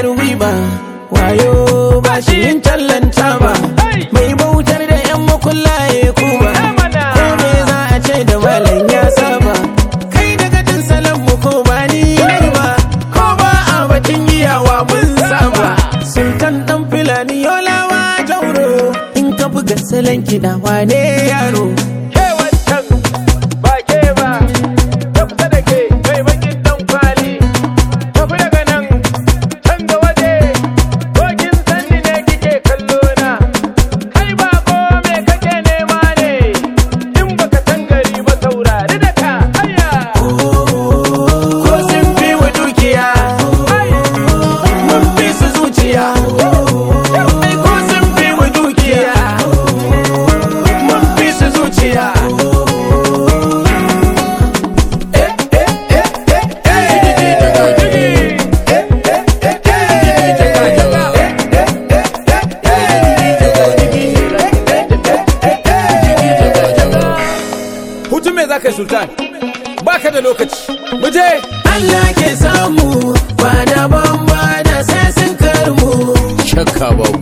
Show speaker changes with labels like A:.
A: yar wiba wayo ba shi yin tallanta ba mai bautar da yan makullaye kuma ko me za a ce da malam ya saba kai daga jin salon mu ko ba ni nai ba ko ba a batun iyawa mun saba sultan dan filani yolawa jauro in ka buga salon kiɗa wane yaro
B: ke wancan ba ke ba ta kusa da ke mai bakin dan kwali tafi daga nan can da waje ko kin sanni ne kike kallo na kai ba ko me kake nema ne in baka san gari ba saurari da ka ayya
A: ko sun fi wa dukiya mun fi su zuciya ai ko sun fi wa dukiya mun fi su zuciya
B: hutun me zaka yi sultan baka da lokaci mu je
A: Allah ke samu ba da ban ba da sai sun karmu
C: shakka babu